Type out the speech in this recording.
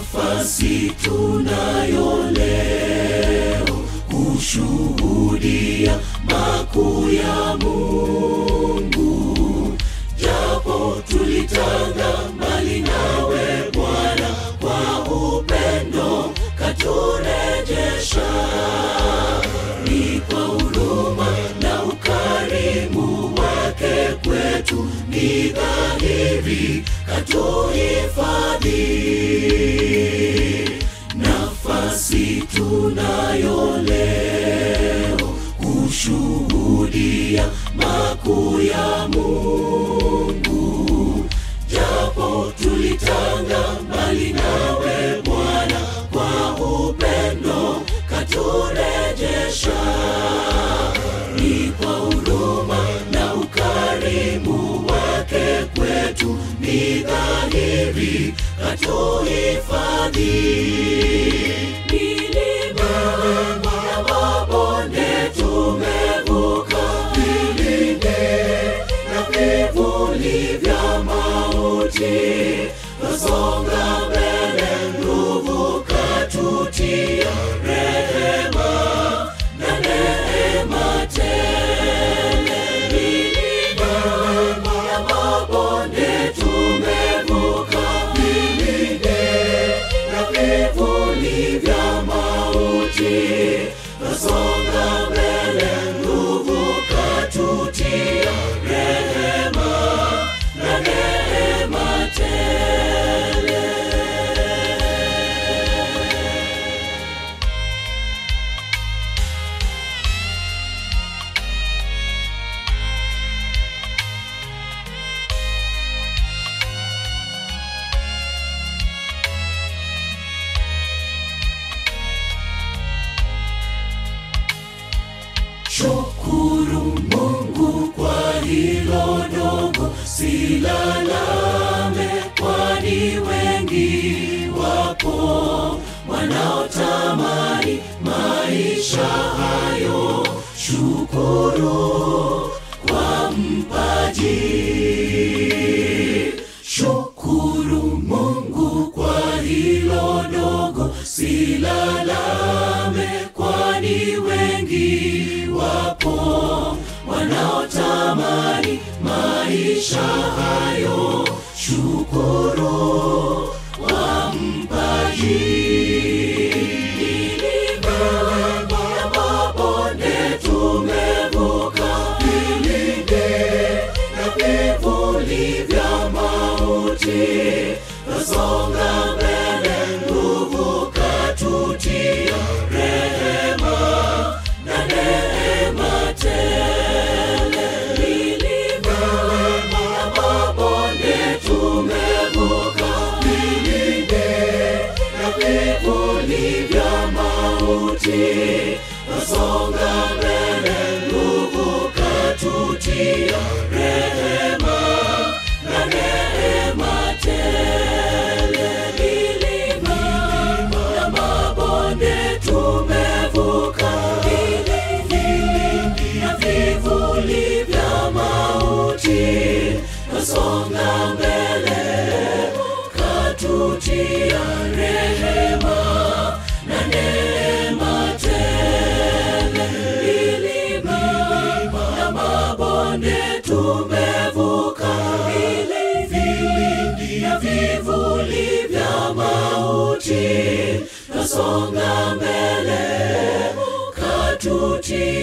nafasi tunayo leo kushuhudia makuu ya Mungu, japo tulitanga mbali nawe Bwana, kwa upendo katurejesha. Ni kwa huruma na ukarimu wake kwetu, ni dhahiri katuhifadhi. Nafasi tunayo leo kushuhudia makuu ya Mungu, japo tulitanga mbali nawe Bwana, kwa upendo katurejesha. Ni kwa huruma na ukarimu wake kwetu, ni dhahiri katuhifadhi. Milima na mabonde tumevuka, vilinde na vivuli vya mauti, twasonga mbele, nguvu katutia, rehema na neema tele. Milima na mabonde tumevuka, vilinde na vivuli vya mauti, twasonga mbele, nguvu katutia, rehema na neema tele. Shukuru Mungu kwa hilo dogo, silalame, kwani wengi wapo wanaotamani maisha hayo. Shukuru kwa mpaji, shukuru Mungu kwa hilo dogo, silalame, kwani wengi wapo wanaotamani maisha hayo. Shukuru kwa mpaji. Milima na mabonde tumevuka, vilinde na vivuli vya mauti, twasonga mbele, nguvu katutia, rehema na neema tele. Milima na mabonde tumevuka, vilinde na vivuli vya mauti, twasonga mbele, nguvu katutia, rehema na neema tele. Milima na mabonde tumevuka, vilindi na vivuli vya mauti, twasonga mbele, katutia rehema na neema tele. Milima na mabonde tumevuka, vilindi na vivuli vya mauti, twasonga mbele, katutia